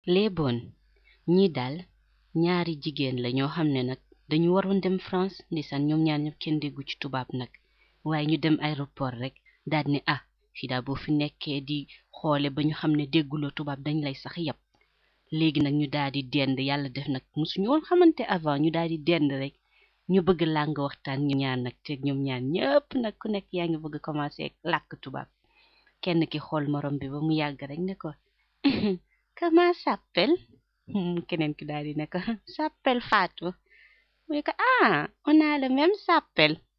les bonnes ñii daal ñaari jigéen la ñoo xam ne nag dañu waroon dem France ndeysaan ñoom ñaar ñëpp kenn déggu ci tubaab nag waaye ñu dem aéroport rek daal ne ah fii daal boo fi nekkee di xoole ba ñu xam ne dégguloo tubaab dañ lay sax yab léegi nag ñu daal di dend yàlla def nag musuñu woon xamante avant ñu daal di dend rek ñu bëgg làng waxtaan ñu ñaar nag te ñoom ñaar ñëpp nag ku nekk yaa ngi bëgg commencé làkk tubaab kenn ki xool morom bi ba mu yàgg rek ne ko comment s'appelle keneen ki daal di ne ko s'appelle Fatou mu ne ko ah on a le même s'appelle